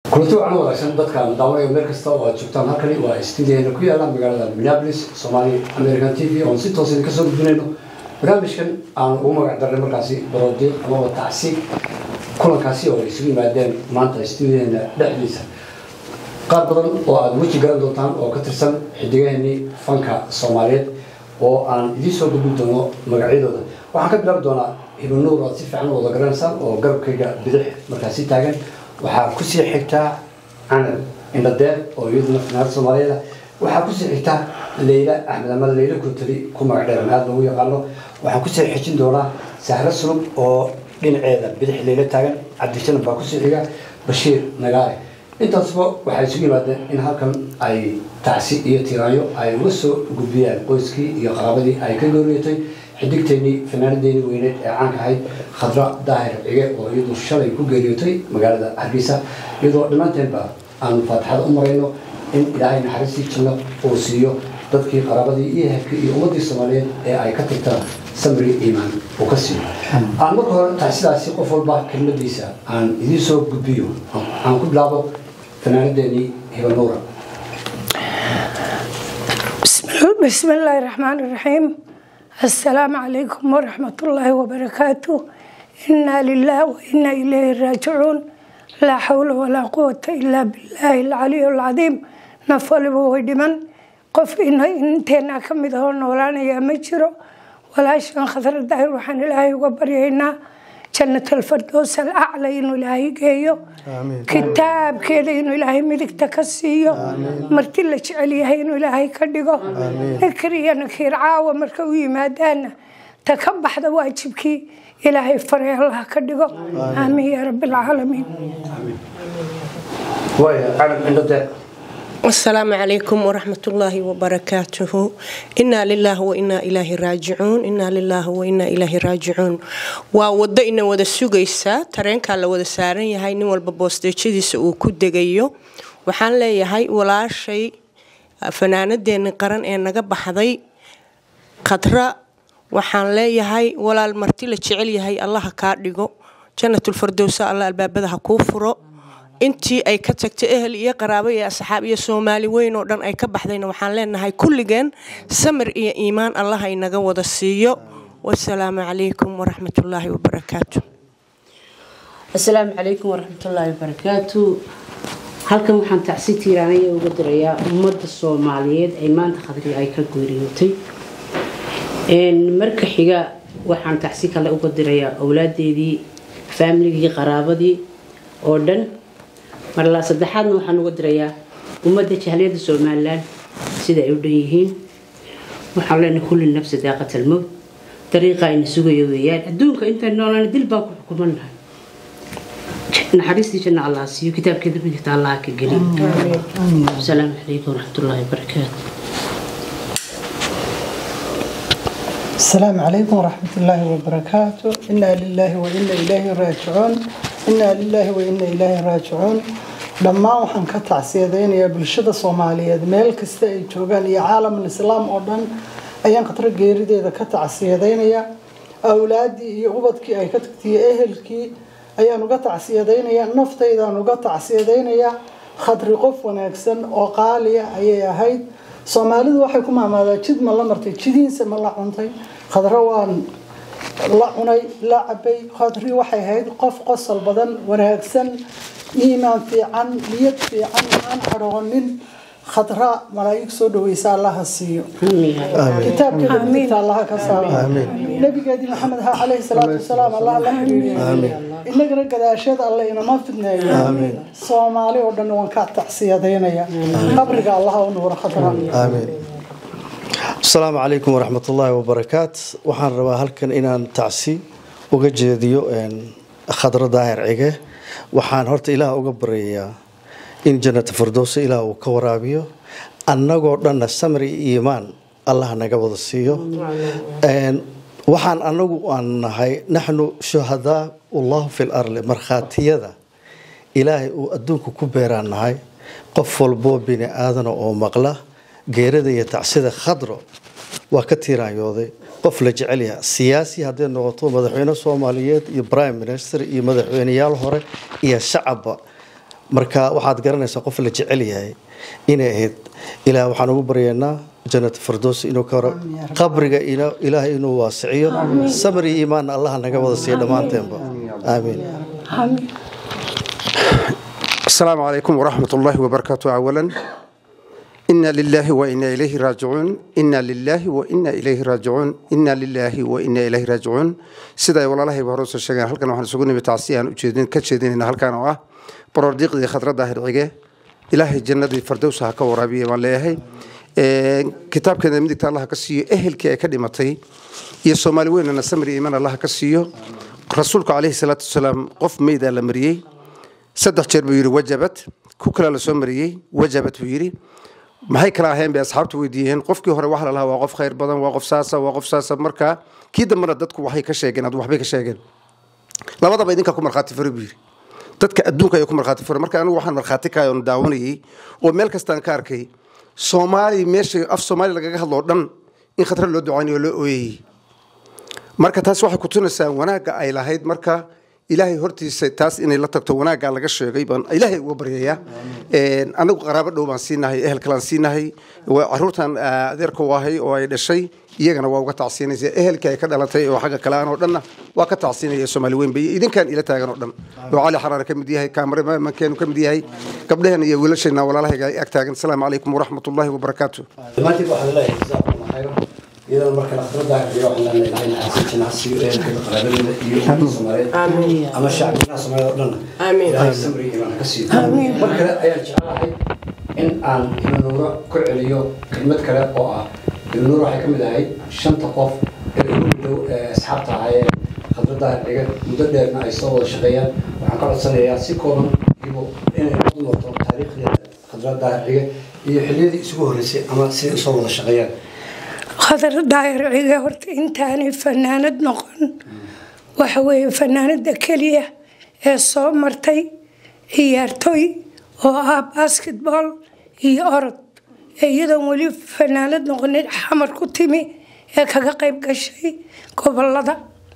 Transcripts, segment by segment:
kulanti wacan wanaagsan dadkaan daawanaya meel kasta oo aad joogtaan halkani waa stuudiyaheena ku yaala magaalada minneapolis somali american t v oon si toosan kasoo gudbinayno barnaamijkan aan ugu magac darnay markaasi baroodiiq amaba tacsi kulankaasi oo ay isugu yimaadeen maanta stuudiyaheena dhexdiisa qaar badan oo aada weji garan doontaan oo ka tirsan xidigaheenii fanka soomaaliyeed oo aan idiin soo gudbin doono magacyadooda waxaan ka bilaabi doonaa hibanuur aad si fiican wada garanaysaan oo garabkayga bidix markaasi taagan waxaa kusii xigtaa canab indhadeer oo iyaduna finaanada soomaaliyeed waxaa kusii xigtaa leyla axmed ama leyla kuntali ku magac dheeran aada loogu yaqaano waxaan kusii xijin doonaa sahro sulub oo dhinaceeda bidix leyla taagan cabdishanan baa kusii xiga bashiir nagaare intaasba waxay isugu yimaadeen in halkan ay tacsi iyo tiiraanyo ay uga soo gudbiyaan qoyskii iyo qaraabadii ay ka gooriyatay xidigteennii fanaanadeennii weyneed ee caanka ahayd khadra daahir cige oo iyadu shalay ku geeriyootay magaalada hargeysa iyadoo dhammaanteenba aanu faatixada u marayno in ilaahay naxariistii janno uu siiyo dadkii qaraabadii iyo hebkii iyo ummaddii soomaaliyeed ee ay ka tirtaan samri iimaan uu ka siiyo aan marka hore tacsidaasi qof walba kelmadiisa aan idiin soo gudbiyo aan ku bilaabo fanaanadeennii hibanuura بسم الله الرحمن الرحيم السلام عليكم ورحمة الله وبركاته إنا لله وإنا إليه راجعون لا حول ولا قوة إلا بالله العلي العظيم نفل ويدمن قف إن إنتنا كمد هو نولانا يا مجرو ولا شان خطر الدهر وحن الله وبرينا جنة الفردوس الأعلى إنه إلهي جيو كتاب كذا إنه إلهي ملك تكسيو مرتي اللي جعليها إنه إلهي كدقو نكري نكير عاوة مركوي مادانا تكبح واجبك إلهي فري الله كدقو آمين يا رب العالمين waaya canab indhadeer السلام عليكم ورحمة الله وبركاته إنا لله وإنا إليه راجعون إنا لله وإنا إليه راجعون وودا إنا ودا سوغيسا ترين كان لودا سارن يهي نين والبا بوستيجيديسا uu ku degayo waxaan leeyahay walaashay fanaanadeena qaran ee naga baxday khadra waxaan leeyahay walaal marti la jecel yahay allaha kaa dhigo jannatul firdowsa alla albaabada ha kuu furo intii ay ka tagtay ehel iyo qaraabo iyo asxaab iyo soomaali weyn oo dhan ay ka baxdayna waxaan leenahay kulligeen samir iyo iimaan allah inaga wada siiyo wasalaamu calaykum waraxmatullaahi wabarakaatu asalaamu calaykum waraxmatullaahi wabarakaatu halkan waxaan tacsi tiiraanaya uga dirayaa ummadda soomaaliyeed ee maanta khadri ay ka geeriyootay marka xiga waxaan tacsi kale uga dirayaa awlaadeedii faamiligii qaraabadii oo dhan marla saddexaadna waxaan uga dirayaa ummadda jahliyadda somalilan sida ay u dhan yihiin waxaan leenahay kulli nafsi daaqatal mowt dariiqa ayna sugayo weeyaan adduunka intaan noolaan dil baan ku xukumanahay naxariistii janna allah siiyo kitaabkeeda midigta allah ka geli asalaamu calaykum waraxmatullaahi wabarakaatu السلام عليكم ورحمة الله وبركاته إنا لله وإنا إليه راجعون إنا لله وإنا إليه راجعون dhammaan waxaan ka tacsiyadaynayaa bulshada soomaaliyeed meel kasta ay joogaan iyo caalamul islaam oo dhan ayaan khatro geerideeda ka tacsiyadaynayaa awlaadii iyo ubadkii ay ka tagtay iyo ehelkii ayaan uga tacsiyadaynayaa naftaydaan uga tacsiyadaynayaa khadri qof wanaagsan oo qaaliya ayay ahayd soomaalidu waxay ku maamaadaa jid ma la martay jidiinse ma la cuntay khadro waan la cunay la cabay khadri waxay ahayd qof qosol badan wanaagsan iimaan fiican niyad fiican aan cadhoonin khadra malaa'ig soo dhaweysa allaha siiyo kitaabkeeda midigta allaha ka saaro nabigeedii maxamed ha calayhi salaatu wasalaam allah la xiriiriyo inagana gadaasheed alle inama fidneeyo soomaali oo dhan waan ka tacsiyadaynaya qabriga allaha u nuuro khadra asalaamu calaykum waraxmat ullaahi wabarakaat waxaan rabaa halkan inaan tacsi uga jeediyo khadro daahir cige waxaan horta ilaah uga baryayaa in jannata firdowsa ilaah uu ka waraabiyo annagoo dhanna samri iyo iimaan allah naga wada siiyo waxaan anagu aan nahay naxnu shuhadaa ullahu fi larli markhaatiyada ilaahay uu adduunka ku beeraan nahay qof walboo bini aadana oo maqla geerada iyo tacsida khadro waa ka tiiraanyooday qof la jecel yaha siyaasi hadday noqoto madaxweyne soomaaliyeed iyo prime minister iyo madaxweyneyaal hore iyo shacabba marka waxaad garanaysaa qof la jecel yahay inay ahayd ilaah waxaan ugu baryaynaa janat firdows inuu ka horo qabriga ina- ilaahay inuu waasiciyo samir iyo iimaanna allaha naga wada siiya dhammaanteenba aamiin amiin السلام عليكم ورحمة الله وبركاته أولا إنا لله وإنا إليه راجعون إنا لله وإنا إليه راجعون إنا لله وإنا إليه راجعون سيدا والله الله بهروس الشيغان هل كانوا حنسوقوني بتعسيان وجيدين كتشيدين إن هل كانوا آه بروديق دي خطرة ظاهر عيقه إلهي الجنة دي فردوس هكا ورابية من ليهي كتاب كان مدك الله كسيو أهل كي أكاديمتي يا سومالي وين أنا سمري إيمان الله كسيو رسولك عليه الصلاة والسلام قف ميدا لمريي saddex jeer buu yidhi wajabad ku kale la soo mariyey wajabad buu yidhi maxay kala aheen bay asxaabtu weydiiyeen qofkii hore waxa la lahaa waa qof khayr badan waa qof saasa waa qof saasa marka kii dambena dadku waxay ka sheegeen ad waxbay ka sheegeen labadaba idinkaa ku markhaati fure buu yidhi dadka adduunka ayaa ku markhaati fure marka anigu waxaan markhaati kahay oon daawanayey oo meel kastaan ka arkay soomaali meesha af soomaali lagaga hadloo dhan in khatar loo ducaynayo oo loo ooyayey marka taas waxay kutunaysaa wanaagga ay lahayd marka ilaahay hortiisa taas inay la tagto wanaaggaa laga sheegay baan ilaahay uga baryayaa anagu qaraabo dhow baan siinahay ehel kalaan siinahay waa caruurtan ah, adeerka u ahay oo ay dhashay iyagana waa uga tacsiinaysa ehelkii ay ka dhalatay oo xagga kale aan oo dhanna waa ka tacsiinaya soomaali weyn bay idinkaan ila taagan oo dhan oo cali xaraare ka mid yahay kaamaramankeenu ka mid yahay gabdhaheen iyo wiilashayna walaalahayga ag taagan asalaamu calaykum waraxmatullaahi wabarakaatu dhammaantiin waxaan leeyahay jazaakum allah khayran iyadoo marka khadradda iyo waxaan leenahay ilaahay naxariisin jannacsiyo ehelkeeda qaraabadooda iyo ummadda soomaaliyeed ama shacbigana soomaaliyeed oo dhan Amiin. ilaahay samri iyo imaan ka siiyo mar kale ayaan jeclahay in aan ibnuura ku celiyo kelmad kale oo ah ibnuura waxay ka mid ahayd shanta qof ee ugu dhow ee asxaabta ahaayeen khadradda xiga muddo dheerna ay soo wada shaqeeyaan waxaan ka codsanayaa si kooban iyagu inay u noqoto taariikhdeeda khadradda xiga iyo xilliyadii isugu horreysay ama siday usoo wada shaqeeyaan khadar daayar ciga horta intaanay fanaanad noqon waxa weeye fanaanada keliya ee soo martay ciyaartoy oo ah basketball iyo orod ee iyadoon weli fanaanad noqonin xamar ku timi ee kaga qayb gashay gobolada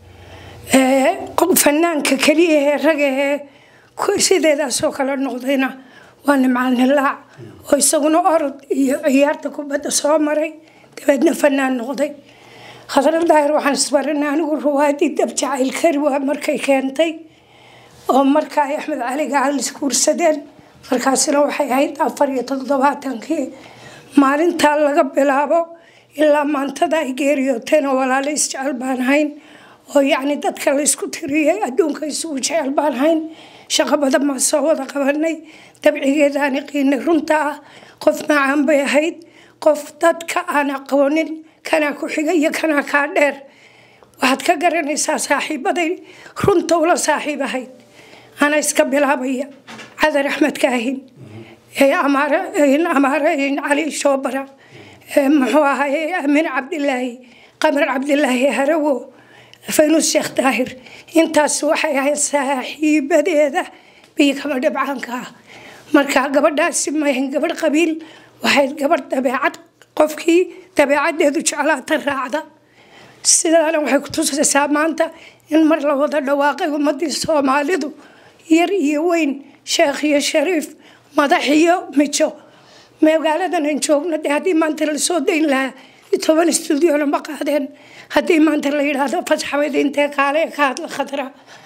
Ee, qof- fanaanka keliya ee raga ee ku- sideedaasoo kale noqdayna waa nimcaan hilaac oo isaguna orod iyo ciyaarta kubadda soo maray dabeedna fanaan noqday khadra daahir waxaan isbarinay anigu ruwaadii dab jacayl kari waa markay keentay oo marka ay axmed cali gacal isguursadeen markaasina waxay ahayd afar iyo toddobaatankii maalintaa laga bilaabo ilaa maantada ay geeriyooteen oo walaalo isjecel baan hayn oo yacni dadka la isku tiriyey adduunka isugu jecel baan hayn shaqo badan baan soo wada qabanay dabcigeedaani qiinay runta ah qof macaan bay ahayd qof dadka aan aqoonin kanaa ku xiga iyo kanaa kaa dheer waxaad ka garanaysaa saaxiibaday runta ula saaxiib ahayd ana iska bilaabaya cadar axmed kaahin ee amaare amaare cali shoobara ee muxuu ahay amiin cabdilaahi qamar cabdilaahi harawo faynus sheekh daahir intaas waxay ahayd saaxiibadeeda biyo kama dhibcaanka ah marka gabadhaasi maahan gabadh qabiil waxay gabadh dabeecad qofkii dabeecadeedu jeclaata raacda sidaana waxay ku tusaysaa maanta in mar la wada dhawaaqay ummadii soomaalidu yar iyo weyn sheekh iyo shariif madax iyo mijo magaaladan aan joogno dee haddii maanta lasoo dayn lahaa toban stuudiona ma qaadeen haddii maanta la yidhaahdo fasaxweyd intee kaale ee ka hadla khadra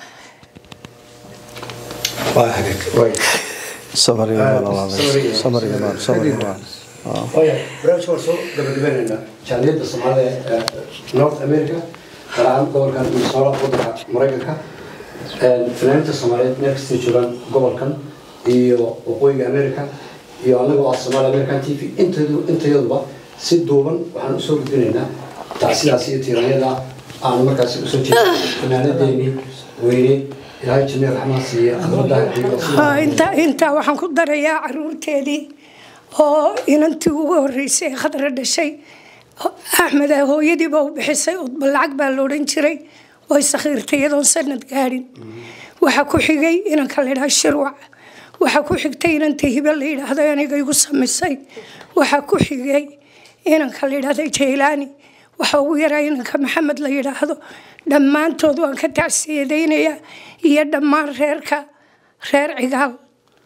waa hagaag waay samar iyo imaan Allah adeeg. samar iyo imaan samar iyo imaan waaya barnaamijka waan soo gabagabeynayna jaaliyadda soomaalida ee north america gaar ahaan gobolkan minnesota wadanka maraykanka fanaaniinta soomaaliyeed meel kastay joogaan gobolkan iyo waqooyiga america iyo anagoo ah somaali american t v intaydu intayaduba si duuban waxaan usoo gudbinaynaa tacsidaas iyo tiiranyada aan markaasi usoo jeeda fanaanadeeni weyne ilaahay jannee raxmaan siiye Haa, intaa intaa waxaan ku darayaa caruurteedii oo inantii ugu horeysay ee khadra dhashay axmed ah hooyadiiba u bixisay udba lacag baa la odhan jiray way sakhiirtay iyadoon sanad gaadhin waxaa ku xigay inanka la yidhaha shirwac waxaa ku xigtay inanta hibe la yidhaahdo aniga igu samisay waxaa ku xigay inanka la yidhaahdo jaylaani waxaa ugu yaraa inanka maxamed la yidhaahdo dhammaantood waan ka tacsiyadaynayaa iyo dhammaan reerka reer cigaal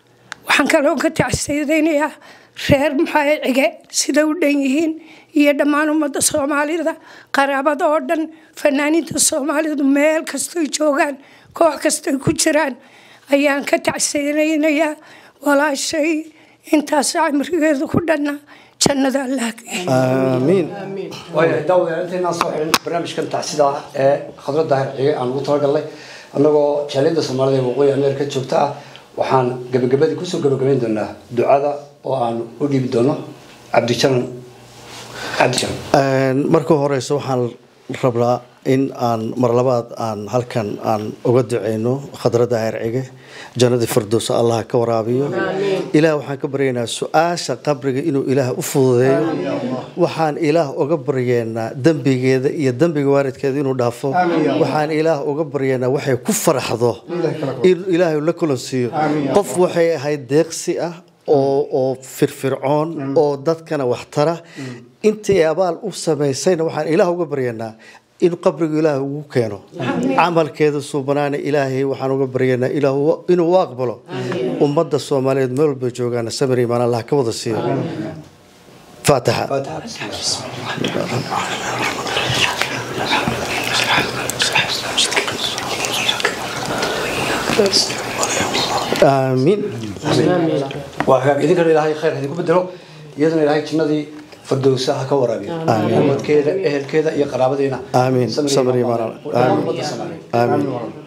waxaan kaloo ka tacsiyadaynayaa reer maxaa cige sida u dhan yihiin iyo dhammaan ummadda soomaalida qaraabada oo dhan fanaaniinta soomaalidu meel kastoy joogaan koox kastoy ku jiraan ayaan ka tacsiyadaynayaa walaashay intaas cimrigeedu ku dhanna jannada allah aamiin waayahay daawadayaal intaynaan soo xidhin barnaamijkan tacsida ah ee khadra daahir cige aan ugu talagalnay annagoo jaaliyadda soomaalida ee waqooyi ameerika joogta ah waxaan gabagabadii kusoo gabagabayn doonaa ducada oo aan u dhiibi doono cabdijanan cabdijanan marka horeysa waxaan rabnaa in aan mar labaad aan halkan aan uga duceyno khadra daahir cige jannadii firdowsa allah ka waraabiyo ilaah waxaan ka baryaynaa su-aasha qabriga inuu ilaah u fududeeyo waxaan ilaah uga baryeynaa dembigeeda iyo dembiga waalidkeeda inuu dhaafo waxaan ilaah uga baryeynaa waxay ku faraxdo in ilaahay la kulansiiyo qof waxay ahayd deeqsi ah oo oo firfircoon oo dadkana waxtara intii abaal u samaysayna waxaan ilaah uga baryanaa in qabrigu ilaahay ugu keeno camalkeeda suubanaana ilaahay waxaan uga baryanaa inuu u aqbalo ummadda soomaaliyeed meel walba joogaana samir imaan allah ka wada siiyo faatixa aamiin waa hagaag idinkana ilaahay khayr idinku bedelo iyadana ilaahay jannadii firdowsa ha ka waraabiyo ummadkeeda ehelkeeda iyo qaraabadiina Amiin. samir iyo Samir iyo imaan. imaan. Amiin. Ummadda Soomaaliyeed. aamiin